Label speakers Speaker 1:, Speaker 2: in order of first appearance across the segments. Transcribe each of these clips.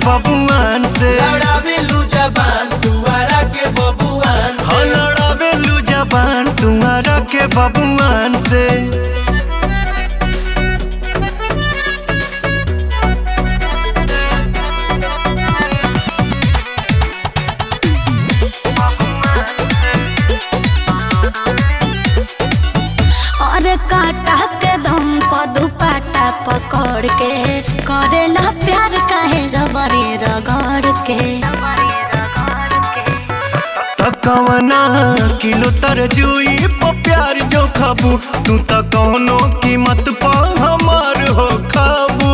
Speaker 1: बबुआन से
Speaker 2: लड़ावेलू जबान दुआरा के बबुआन
Speaker 1: हो
Speaker 2: से
Speaker 1: लड़ावेलू जबान तुम्हारा के बबुआन से
Speaker 3: और काटा के दम प दुपाटा पकड़ के करेला प्यार काहे जबरी रगड़ के
Speaker 1: तकवना किलो तरजुई प प्यार जो खाबू तू त कौनो कीमत प हमार हो खाबू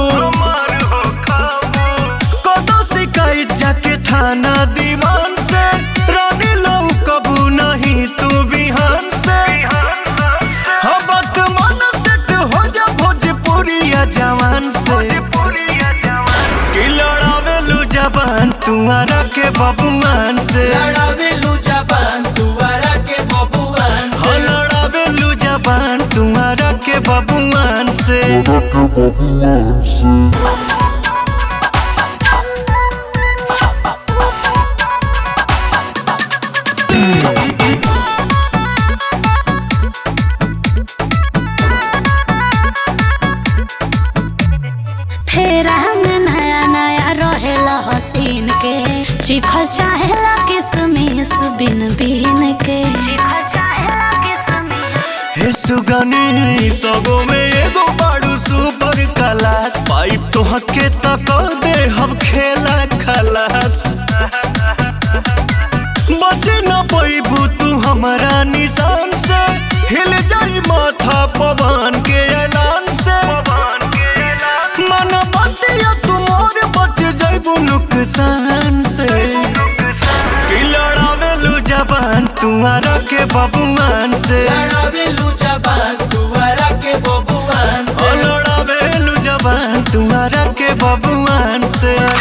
Speaker 1: कदो शिकायत जाके थाना दीवान से रानी लो कबू नहीं तू बिहान से हबत मन सेट हो जा भोजपुरिया जवान से कि लड़ावेलू जबान तुम्हारा के बबुआन से
Speaker 2: लड़ावेलू जबान दुआरा के बबुआन
Speaker 1: हो
Speaker 2: से
Speaker 1: लड़ावेलू जबान तुम्हारा के बबुआन से
Speaker 3: फेरा में नया नया रहेला हसीन के चिखल चाहेला किसमिस बिन बिन के चिखल चाहेला किसमिस
Speaker 1: हे सुगनी सबो में एगो बाड़ू सुपर क्लास पाइप तो हके तक दे हम खेला खलास बचे न पैबू तू हमारा निशान से हिल जाई माथा पवन के ऐलान से मन बतिया तुमोर बच जाइबू नुकसान से कि लड़ावेलू जबान तुम्हारा के बबुआन से
Speaker 2: लड़ावेलू जबान दुआरा के बबुआन
Speaker 1: ओ
Speaker 2: से
Speaker 1: लड़ावेलू जबान तुम्हारा के बबुआन से